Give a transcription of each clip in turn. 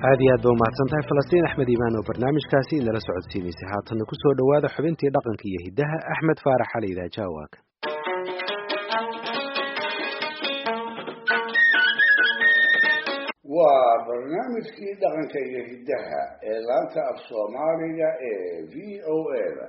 aad iyo aad ba umahadsan tahay falastiin axmed iimaan oo barnaamijkaasi inala socodsiinaysay haatanna ku soo dhowaada xubintii dhaqanka iyo hiddaha axmed faarax xali idaajawaag waa barnaamijkii dhaqanka iyo hiddaha ee laanta af soomaaliga ee v o a da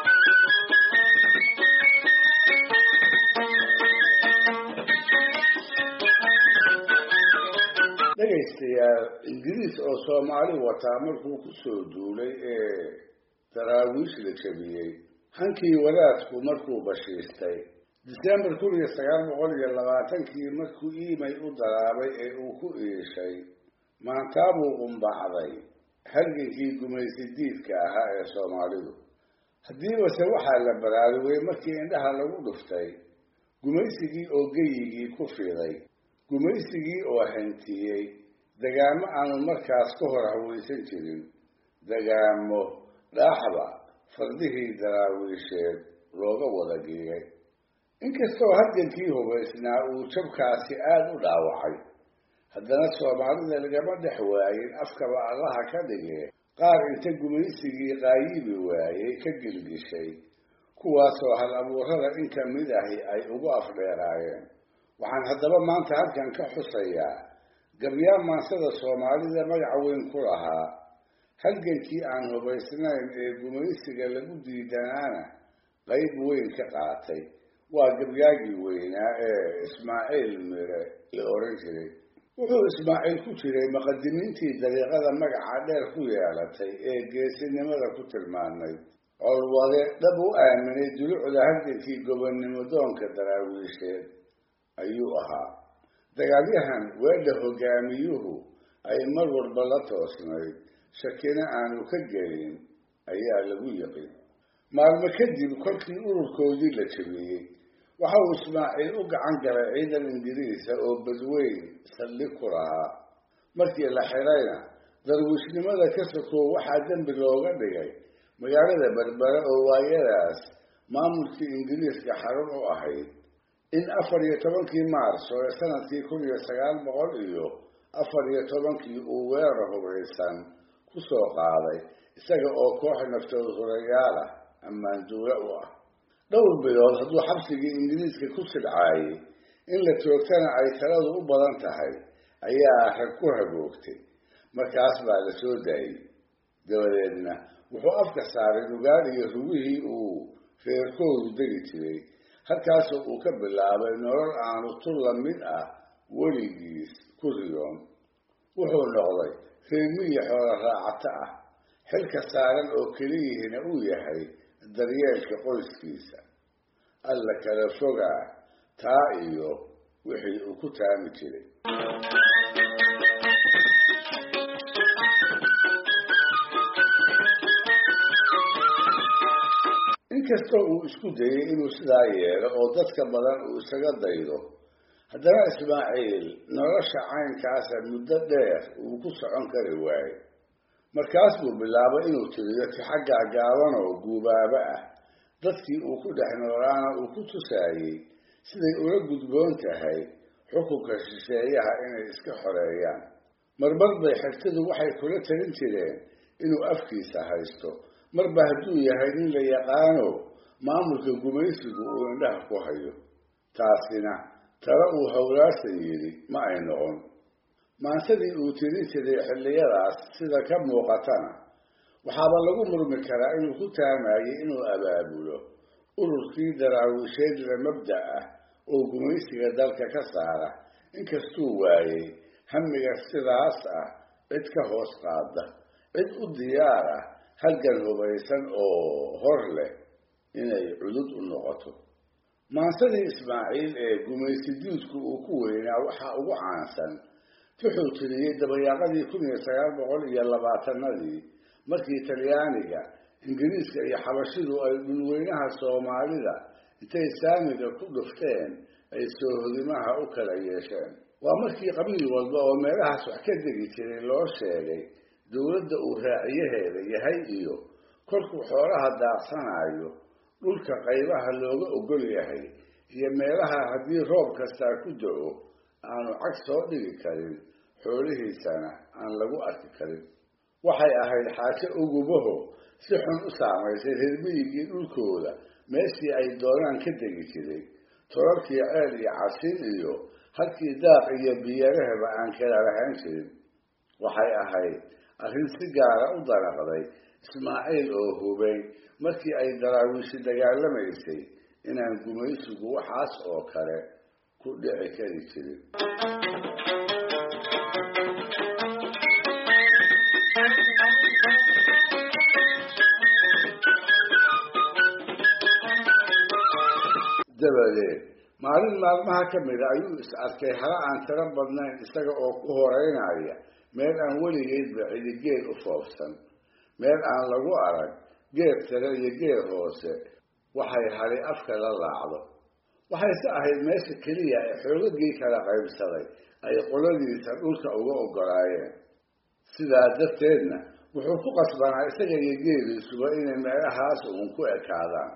dhegaystayaal ingiriis oo soomaali wataa markuu ku soo duulay ee daraawiish la jabiyey hankii wadaadku markuu bashiistay disembar kun iyo sagaal boqol iyo labaatankii markuu iimay u daraabay ee uu ku iishay maantaabuu qumbacday halgankii gumaysi diidka ahaa ee soomaalidu haddiibase waxaa la baraarugay markii indhaha lagu dhuftay gumaysigii oo geyigii ku fiday gumaysigii oo hantiyey dagaamo aanu markaas ka hor hawaysan jirin dagaamo dhaaxba fardihii daraawiisheed looga wada giigay inkastoo halgankii hubaysnaa uu jabkaasi aada u dhaawacay haddana soomaalida lagama dhex waayin afkaba allaha ka dhigee qaar inta gumaysigii qaayibi waayey ka gilgishay kuwaasoo hal abuurada in ka mid ahi ay ugu afdheeraayeen waxaan haddaba maanta halkan ka xusayaa gabyaan maansada soomaalida magaca weyn ku lahaa halgankii aan hubaysnayn ee gumaysiga lagu diidanaana qayb weyn ka qaatay waa gabyaagii weynaa ee ismaaciil mire la oran jiray wuxuu ismaaciil ku jiray muqadimiintii dariiqada magaca dheer ku yeelatay ee geesinimada ku tilmaamay colwade dhab u aaminay dulucda halgankii gobonnimo doonka daraawiisheed ayuu ahaa dagaalyahan weedha hogaamiyuhu ay mar walba la toosnayd shakina aanu ka gelin ayaa lagu yiqin maalmo kadib kolkii ururkoodii la jabiyey waxa uu ismaaciil u gacan galay ciidan ingiriisa oo badweyn saldhig ku lahaa markii la xidhayna darwiishnimada ka sokow waxaa dembi looga dhigay magaalada berbere oo waayadaas maamulkii ingiriiska xarun u ahayd in afar iyo tobankii maarso ee sanadkii kun iyo sagaal boqol iyo afar iyo tobankii uu weerar hubaysan ku soo qaaday isaga oo koox naftood hurayaal ah ammaanduule u ah dhowr bilood hadduu xabsigii ingiriiska ku sidcaayey in la joogtana ay taladu u badan tahay ayaa rag ku hagoogtay markaas baa la soo daayey dabadeedna wuxuu afka saaray lugaal iyo rugihii uu reerkoodu degi jiray halkaasoo uu ka bilaabay nolol aanu tur la mid ah weligiis ku riyoon wuxuu noqday reermiyi xoolo raacato ah xilka saaran oo keliyihiina uu yahay daryeelka qoyskiisa alla kala fogaa taa iyo wixii uu ku taami jiray inkastoo uu isku dayay inuu sidaa yeelo oo dadka badan uu isaga daydo haddana ismaaciil nolosha caynkaasa muddo dheer uu ku socon kari waayey markaas buu bilaabay inuu tiriyo tixaggaa gaaban oo guubaaba ah dadkii uu ku dhex noolaana uu ku tusaayey siday ula gudboon tahay xukunka shisheeyaha inay iska xoreeyaan marmar bay xigtadu waxay kula talin jireen inuu afkiisa haysto marba hadduu yahay nin la yaqaano maamulka gumaysigu uu indhaha ku hayo taasina tala uu howlaarsan yidhi ma ay noqon maansadii uu tirin jiray xilliyadaas sida ka muuqatana waxaaba lagu murmi karaa inuu ku taamayey inuu abaabulo ururkii daraawiisheed la mabda ah oo gumaysiga dalka ka saara inkastuu waayey hamiga sidaas ah cid ka hoos qaada cid u diyaar ah halgan hubaysan oo hor leh inay cudud u noqoto maansadii ismaaciil ee gumaysi diidku uu ku weynaa waxaa ugu caansan wuxuu tiriyey dabayaaqadii kun iyo sagaal boqol iyo labaatanadii markii talyaaniga ingiriiska iyo xabashidu ay dhulweynaha soomaalida intay saamiga ku dhufteen ay soohodimaha u kala yeesheen waa markii qabiil walba oo meelahaas wax ka degi jiray loo sheegay dowladda uu raaciyaheeda yahay iyo kolkuu xoolaha daaqsanayo dhulka qaybaha looga ogol yahay iyo meelaha haddii roob kastaa ku da-o aanu cag soo dhigi karin xoolihiisana aan lagu arki karin waxay ahayd xaajo ugubaho si xun u saamaysay reermiyigii dhulkooda meeshii ay doonaan ka degi jiray torarkii ceel iyo casin iyo halkii daaq iyo biyarahaba aan kala lahaan jirin waxay ahayd arrin si gaara u danaqday ismaaciil oo hubay markii ay daraawiishi dagaalamaysay inaan gumaysigu waxaas oo kale ku dhici kari jirin dabadeed maalin maalmaha ka mida ayuu is arkay hala aan tiro badnayn isaga oo ku horeynaya meel aan weligeedba cidi geed u foofsan meel aan lagu arag geed sare iyo geed hoose waxay hali afka la laacdo waxayse ahayd meesha keliya ee xoogagii kala qaybsaday ay qoladiisa dhulka uga ogolaayeen sidaa darteedna wuxuu ku qasbanaa isaga iyo geeliisuba inay meelahaas uun ku ekaadaan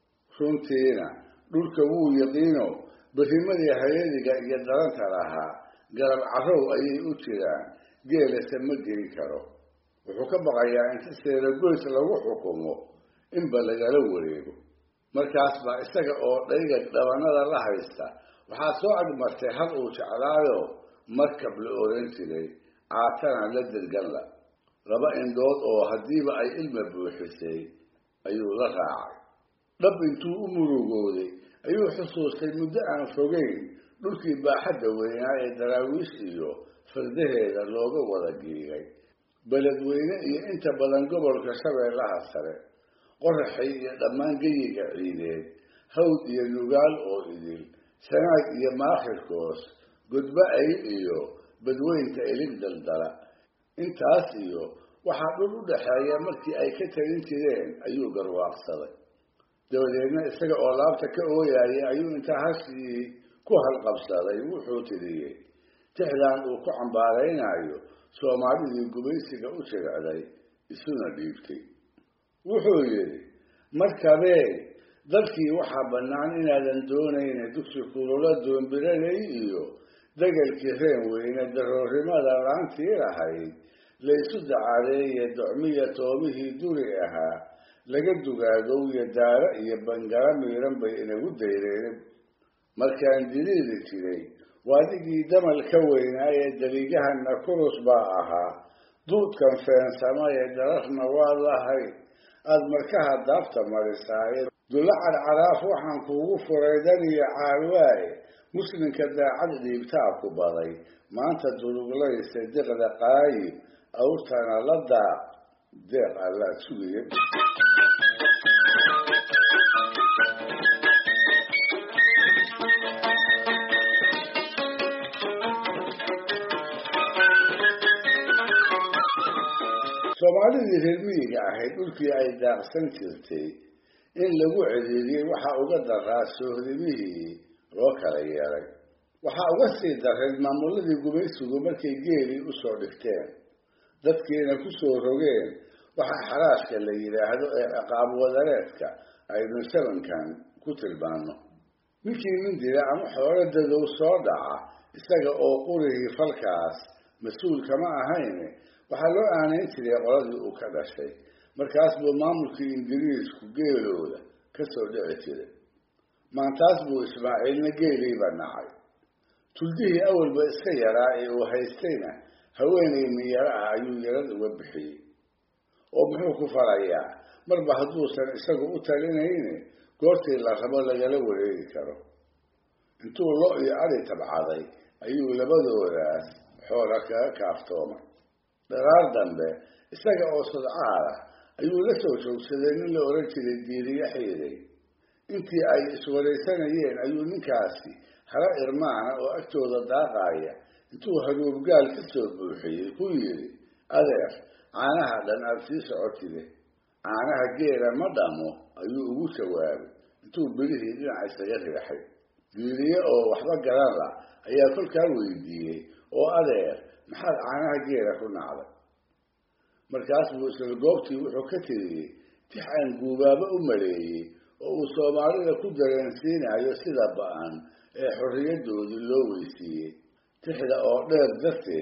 runtiina dhulka wuu yaqiino berimadii hayadiga iyo daranta lahaa garab carrow ayay u jiraan geelase ma geli karo wuxuu ka baqayaa inta seeragoys lagu xukumo inba lagala wareego markaas baa isaga oo dhayga dhabanada la haysta waxaa soo agmartay hal uu jeclaayo markab la oran jiray caatana la dirganla laba indhood oo haddiiba ay ilma buuxisay ayuu la raacay dhab intuu u murugooday ayuu xusuustay muddo aan fogeyn dhulkii baaxadda weynaa ee daraawiish iyo fardaheeda looga wada giigay beledweyne iyo inta badan gobolka shabeellaha sare qoraxay iyo dhammaan geyiga ciideed hawd iyo nugaal oo idil sanaag iyo maakhirkoos gudbo ayl iyo badweynta ilig daldala intaas iyo waxaa dhul u dhaxeeya markii ay ka talin jireen ayuu garwaaqsaday dabadeedna isaga oo laabta ka ooyayay ayuu intaa hashii ku halqabsaday wuxuu tiriyey tixdan uu ku cambaaraynayo soomaalidii gumaysiga u jilcday isuna dhiibtay wuxuu yidhi markabee dalkii waxaa bannaan inaadan doonayna dugsi kulula doombiralay iyo degelkii reen weyne daroorrimada laantii lahayd laysu dacadeeye docmiya toomihii duri ahaa laga dugaagow iyo daaro iyo bangala miiran bay inagu dayreen markaan diliili jiray waadigii damal ka weynaa ee daliigahana kurus baa ahaa duudkan feensama ee dararna waa lahay aada markaha daafta marisaaye dulla cadcaraaf waxaan kuugu furay dan iyo caalwaaye muslimka daacad dhiibtaa ku baday maanta duluglayse deqda qaayib awrtana la daaq deeq allaad sugaya soomaalidii reer miyiga ahayd dhulkii ay daaqsan jirtay in lagu celiiriyey waxaa uga daraa soohdimihii loo kala yeelay waxaa uga sii daray maamuladii gumaysigu markay geelii usoo dhigteen dadkiina kusoo rogeen waxaa xaraashka la yidhaahdo ee ciqaab wadareedka aynu sabankan ku tilmaano ninkii mindila ama xoolo dadow soo dhaca isaga oo qurihii falkaas mas-uul kama ahayn waxaa loo aanayn jiray qoladii uu ka dhashay markaas buu maamulkii ingiriisku geelooda ka soo dhici jiray maantaas buu ismaaciilna geeliiba nacay tuldihii awalba iska yaraa ee uu haystayna haweenay miyaro ah ayuu yarad uga bixiyey oo muxuu ku falayaa marba hadduusan isagu u talinayne goortii la rabo lagala wareegi karo intuu lo iyo adi tabcaday ayuu labadoodaas xoola kaga kaaftoomay dharaar dambe isaga oo sodcaal ah ayuu la soo joogsaday nin la oran jiray diiriye xiiday intii ay iswaraysanayeen ayuu ninkaasi hala irmaana oo agtooda daaqaaya intuu haruubgaal ka soo buuxiyey ku yidhi adeer caanaha dhan aad sii socotide caanaha geela ma dhamo ayuu ugu jawaabay intuu bilihii dhinaca isaga riixay diiriye oo waxba garan la ayaa kolkaa weydiiyey oo adeer maxaad caanaha geela ku nacday markaas buu isla goobtii wuxuu ka tiriyey tix aan guubaabo u maleeyey oo uu soomaalida ku dareensiinayo sida ba-an ee xorriyadoodii loo weysiiyey tixda oo dheer darteed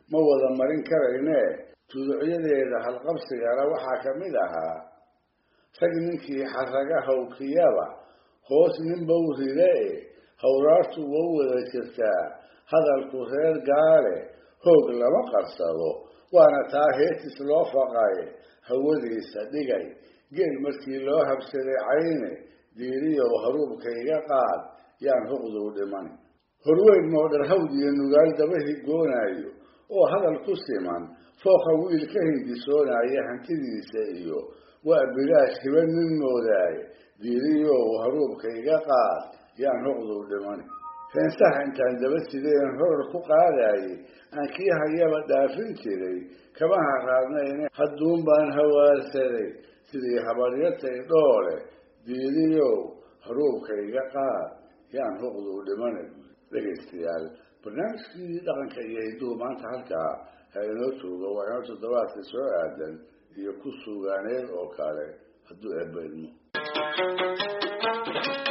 ma wada marin karayne tuducyadeeda halqabsigana waxaa ka mid ahaa rag ninkii xaraga hawkiyaba hoos ninba u ride e hawraartu wa u wada jirtaa hadalku reer gaale hoog lama qarsado waana taa heetis loo faqaye hawadiisa dhigay geel markii loo habsaday cayne diiriyow haruubkayga qaad yaan huqduu dhiman horweyn moodhar hawd iyo nugaal dabahi goonaayo oo hadal ku siman fooqa wiil ka hindisoonaya hantidiisa iyo waa bilaash hiba nin moodaaye diiriyow haruubkayga qaad yaan huqduu dhiman heensaha intaan daba sideen horar ku qaadaayey aan kii hayaba dhaafin jiray kama haraadnayne hadduun baan hawaarsaday sidii habaryatay dhoole diiriyow haruubkayga qaad yaan huqduu dhimana dhegaystayaal barnaamijkii dhaqanka iyo hidduhu maanta halkaa ha inoo joogo waa inoo toddobaadka soo aadan iyo ku suugaaneed oo kale hadduu eebba idmo